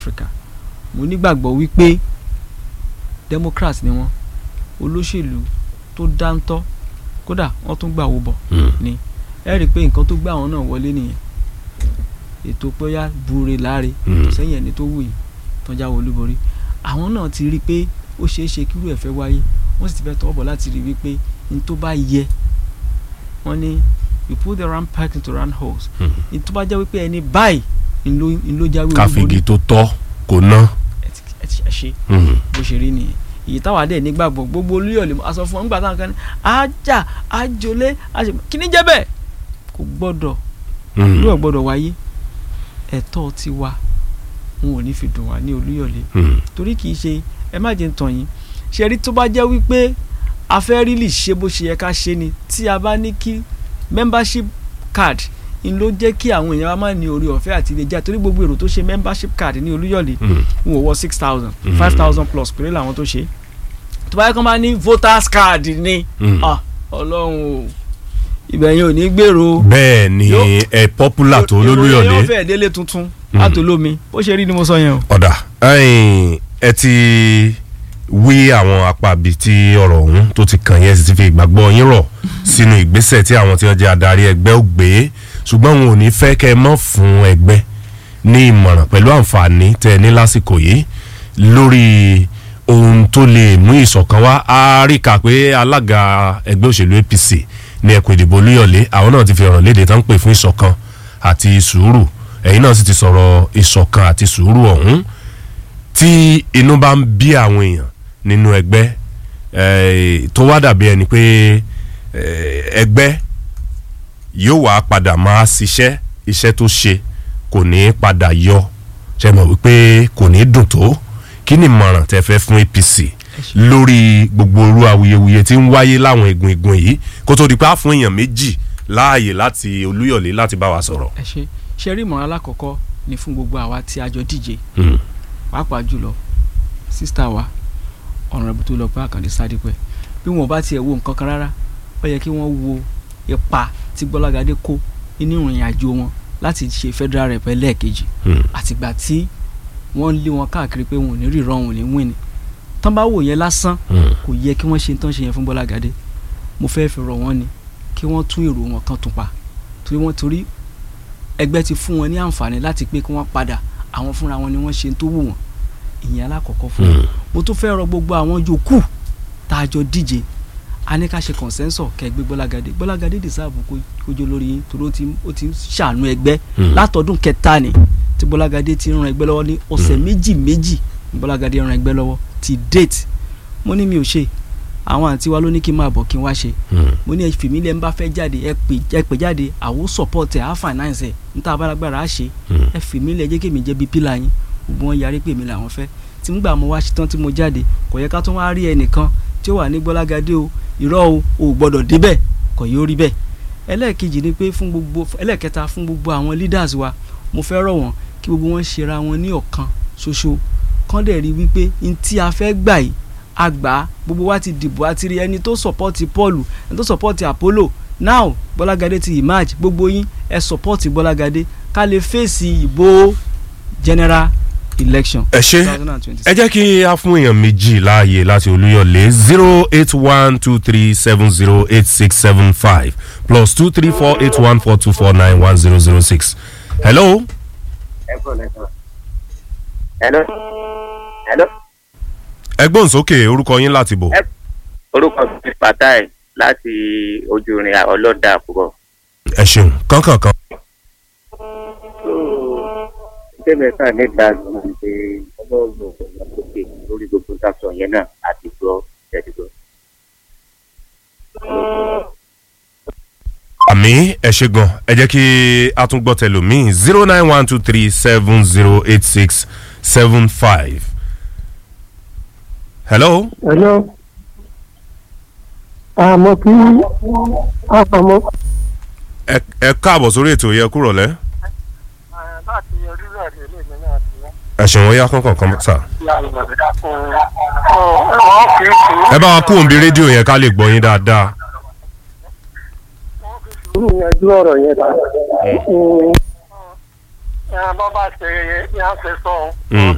Africa mo nígbàgbọ́ wípé Democrats ni wọ́n olóṣèlú tó dáńtọ́ kódà wọ́n tún gbà wó bọ̀ Mm. ni ẹ rí i pé nǹkan tó gbà wọn náà wọlé nìyẹn ètò pẹ́yà bure láre Mm. tó sẹ́yìn ẹni tó wù yìí tó ń jáwé olúborí àwọn náà ti rí i pé ó ṣeé ṣe kírú ẹ̀ fẹ́ wáyé wọ́n sì ti fẹ́ tọwọ́ bọ̀ láti rí i wípé ní tó bá yẹ wọ́n ní you put the round peg into round holes Mm. ní tó bá jẹ́ wípé ẹni báyìí ń ló ń ló jáwé olúborí káfíńgì tó tọ́ kò ná. ẹ ti ẹ ti ṣe Mm. bó ṣe rí nìyẹn èyí táwa dẹ̀ nígbàgbọ́ gbogbo olúyọ̀lé a sọ fún wọn nígbà táwọn kan ní ajá ajolé àṣẹ kí ni jẹ́ bẹ́ẹ̀ kò gbọ́dọ̀ Mm. olúyọ̀ gbọ́dọ̀ wáyé ẹ̀tọ́ tiwa wọn ò ní fi dùn wá ní olúyọ̀lé Mm. torí kì í ṣe ẹ má jẹ́ ń tàn yín ṣe rí tó bá jẹ́ wípé a fẹ́ rílì ṣe bó ṣe yẹ ká ṣe ni tí a bá ní kí membership card ń ló jẹ́ kí àwọn èèyàn wa má ní orí ọ̀fẹ́ àti ilé jà torí gbogbo èrò tó ṣe membership card ní olúyọ̀lé Mm. n ò wọ six thousand Mhm. five thousand plus péré làwọn tó ṣe tó bá yẹ kó máa ní voters card ni Mm. ah, ọlọ́run o ibẹ̀ yẹn ò ní gbèrò bẹ́ẹ̀ ni Yóò- ẹ popular tó ìròyìn yóò lólúyọ̀lé. fẹ́ délé tuntun Mhm. látòlómi bó ṣe rí ni mo sọ yẹn o. ọ̀dà ẹ̀yin, ẹ ti wí àwọn apá bíi tí ọ̀rọ̀ ọ̀hún tó ti kàn yẹn sì ti fi ìgbàgbọ́ yín rọ̀ sínú ìgbésẹ̀ tí àwọn tí wọ́n jẹ́ adarí ẹgbẹ́ ò gbé ṣùgbọ́n wọn ò ní fẹ́ kẹ́ ẹ mọ́ fún ẹgbẹ́ ní ìmọ̀ràn pẹ̀lú àǹfààní tẹ́ ẹ ní lásìkò yìí lórí ohun tó lè mú ìṣọ̀kan wá a rí kà pé alága ẹgbẹ́ òṣèlú APC ní ẹkùn ìdìbò olúyọ̀lé àwọn náà ti fi ọ̀rọ̀ léde tán pè fún ìṣọ̀kan àti sùúrù ẹ̀yin náà sì ti sọ̀rọ̀ ìṣọ̀kan àti sùúrù ọ̀hún tí inú bá ń bí àwọn èèyàn nínú ẹgbẹ́ eh, tó wá dàbí ẹni pé eh, ẹgbẹ́ yóò wá padà máa ṣiṣẹ́ iṣẹ́ tó ṣe kò ní padà yọ ṣe mọ̀ wípé kò ní dùn tó kí ni ìmọ̀ràn tẹ́ fẹ́ fún APC lórí gbogbo orú awuyewuye tí ń wáyé láwọn igun igun yìí kó tó di pé á fún èèyàn méjì láàyè láti Olúyọ̀lé láti bá wa sọ̀rọ̀. ẹ ṣe ṣe rí ìmọ̀ràn alákọ̀ọ́kọ́ ni fún gbogbo àwa tí a jọ díje Mm. pàápàá jùlọ sísítà wa ọ̀nàrẹ́bù tó lọ pé àkàndé sádìpẹ́ bí wọn bá tiẹ̀ wo nǹkan kan rárá ó yẹ kí wọ́n wo ipa tí gbọ́lágadé kó nínú ìrìn àjò wọn láti ṣe federal rep ẹlẹ́ẹ̀kejì Mm. àtìgbà tí wọ́n lé wọn káàkiri pé wọn ò ní ríran wọn ò ní win ni tán bá wò yẹn lásán Mm. kò yẹ kí wọ́n ṣe tán ṣe yẹn fún gbọ́lágadé mo fẹ́ fi rọ̀ wọ́n ni kí wọ́n tún èrò wọn kan tún pa torí wọ́n torí ẹgbẹ́ ti fún wọn ní àǹfààní láti pé kí wọ́n padà àwọn fúnra wọn ni wọ́n ṣe tó wù wọ́n ìyẹn alákọ̀ọ́kọ́ fún wọn Mm. mo tún fẹ́ rọ gbogbo àwọn yòókù tá a jọ díje a ní ká ṣe consensus kẹgbẹ́ gbọ́lágadé gbọ́lágadé dìsáàbù kójó lórí yín torí ó ti ó ti ń ṣàánú ẹgbẹ́ Mm. látọdún kẹta ni tí gbọ́lágadé ti ń ran ẹgbẹ́ lọ́wọ́ ní ọ̀sẹ̀ méjì méjì ní gbọ́lágadé ran ẹgbẹ́ lọ́wọ́ ti date mo ní mi ò ṣe àwọn àǹtí wa ló ní kí n máa bọ̀ kí n wá ṣe Mm. mo ní ẹfìmí lẹ́ ń bá fẹ́ jáde ẹ pè ẹ pè jáde àwo support ẹ á finance ẹ níta abáragbára á ṣe Mm. ẹfìmí lẹ́ jẹ́ kémi jẹ́ bíi pílà yín gbogbo wọn yarí pé èmi làwọn fẹ́ tí nígbà mo wá ṣetán tí mo jáde kò yẹ ká tún wá rí ẹnìkan tí ó wà ní gbọ́lágadé o irọ́ o ò gbọ́dọ̀ débẹ̀ kò yóò rí bẹ́ẹ̀ ẹlẹ́ẹ̀kejì ni pé fún gbogbo ẹlẹ́ẹ̀kẹta fún gbogbo àwọn leaders wa mo fẹ́ rọ̀ wọ́n kí gbogbo wọn ṣera wọn ní ọ̀kan ṣoṣo kán dẹ̀ rí wípé n tí a fẹ́ gbà yìí a gbà á gbogbo wa ti dìbò àti rí ẹni tó sọ̀pọ́tì Paul ẹni tó sọ̀pọ́tì Apollo now Bọ́lágadé ti emerge gbogbo yín ẹ sọ̀pọ́tì Bọ́lágadé ká lè fèsì ìbò general election ẹ ṣe 2026. ẹ jẹ́ kí a fún èèyàn méjì láàyè láti olúyọ̀lé zero eight one two three seven zero eight six seven five plus two three four eight one four two four nine one zero zero six. hello. hello hello ẹ gbóhùn sókè orúkọ yín láti bò. Ẹ- orúkọ mi Fatai láti ojú irin ọlọ́dà àkùrọ̀. ẹ ṣeun kánkànkan. tẹ́lẹ̀ sáà nígbà gbọ́n pé ọlọ́run ọ̀gbọ̀n lórí gbogbo sáfọ̀ yẹn náà àti gbọ́ tẹ̀sígbọ́. àmì ẹ ṣe gan ẹ jẹ́ kí a tún gbọ́ tẹlòmíì zero nine one two three seven zero eight six seven five. hello. Hello. àmọ́ kí àmọ́ ẹ ẹ káàbọ̀ sórí ètò yẹ kúrò lẹ́. láti orílẹ̀-èdè ilé mi náà ti wọ́n. ẹ ṣeun ó yá kánkànkan sà. wọ́n fi sùúrù ẹ bá wa kú òǹbí rédíò yẹn ká lè gbọ́ yín dáadáa. sùúrù yanjú ọ̀rọ̀ yẹn ta. Mm. bọ́ bá ṣe yẹn ṣe sọ Mm.